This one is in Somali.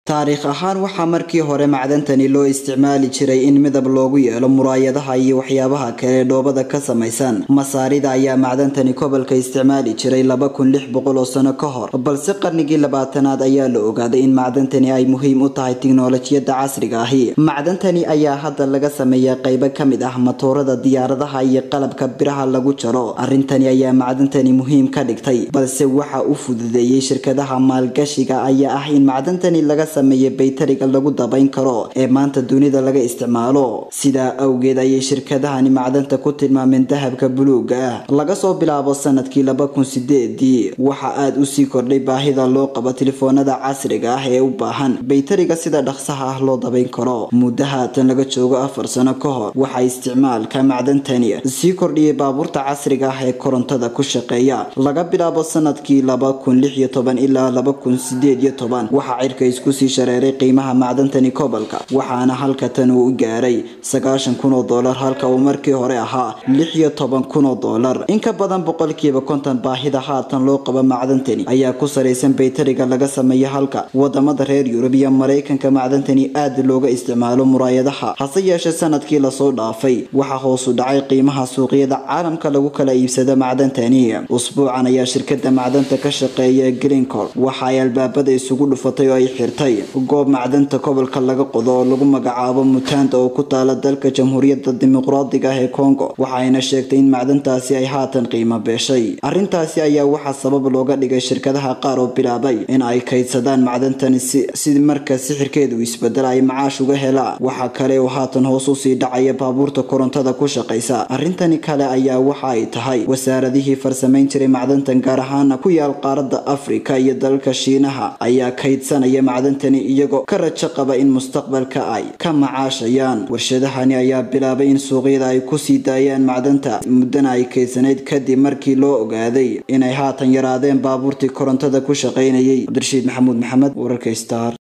taariikh ahaan waxaa markii hore macdantani loo isticmaali jiray in midab loogu yeelo muraayadaha iyo waxyaabaha kale dhoobada ka samaysan masaarida ayaa macdantani gobolka isticmaali jiray laba kun lix boqol oo sano ka hor balse qarnigii labaatanaad ayaa la ogaaday in macdantani ay muhiim u tahay tiknolojiyada casriga ahi macdantani ayaa hadda laga sameeyaa qaybo ka mid ah matoorada diyaaradaha iyo qalabka biraha lagu jaro arrintani ayaa macdantani muhiim ka dhigtay balse waxa u fududeeyey shirkadaha maalgashiga ayaa ah in macdantani laga sameeya baytariga lagu dabayn karo ee maanta dunida laga isticmaalo sidaa awgeed ayay shirkadahani macdanta ku tilmaameen dahabka buluuga ah laga soo bilaabo sanadkii laba kun sideedii waxa aada usii kordhay baahida loo qabo telefoonada casriga ah ee u baahan baytariga sida dhaqsaha ah loo dabayn karo muddo haatan laga joogo afar sano ka hor waxaa isticmaalka macdantani sii kordhiyay baabuurta casriga ah ee korontada ku shaqeeya laga bilaabo sanadkii laba kun lix iyo toban ilaa laba kun sideed iyo toban waxaa cirka isku sii shareeray qiimaha macdantani gobolka waxaana halka tan uu gaaray sagaashan kun oo doolar halka uu markii hore ahaa lix iyo toban kun oo doolar in ka badan boqolkiiba konton baahida haatan loo qabo macdantani ayaa ku saraysan baytariga laga sameeya halka wadamada reer yurub iyo maraykanka macdantani aada looga isticmaalo muraayadaha hase yeeshee sanadkii lasoo dhaafay waxaa hoosu dhacay qiimaha suuqyada caalamka lagu kala iibsado macdantani usbuucan ayaa shirkada macdanta ka shaqeeya greencor waxa ay albaabada isugu dhufatay oo ay xirtay goob macdanta gobolka laga qodo oo lagu magacaabo mutanda oo ku taala dalka jamhuuriyadda dimuqraadiga ah ee congo waxayna sheegtay in macdantaasi ay haatan qiimo beeshay arrintaasi ayaa waxaa sabab looga dhigay shirkadaha qaar oo bilaabay in ay kaydsadaan macdantani si marka sixirkeedu isbedel ay macaash uga helaan waxa kale oo haatan hoos usii dhacaya baabuurta korontada ku shaqaysa arrintani kale ayaa waxa ay tahay wasaaradihii farsamayn jiray macdantan gaar ahaana ku yaal qaaradda afrika iyo dalka shiinaha ayaa kaydsanaya macdantani iyagoo ka rajo qaba in mustaqbalka ay ka macaashayaan warshadahani ayaa bilaabay in suuqyada ay kusii daayaan macdanta muddana ay kaydsanayd kadib markii loo ogaaday inay haatan yaraadeen baabuurtii korontada ku shaqaynayay cabdirashiid maxamuud maxamed wararka star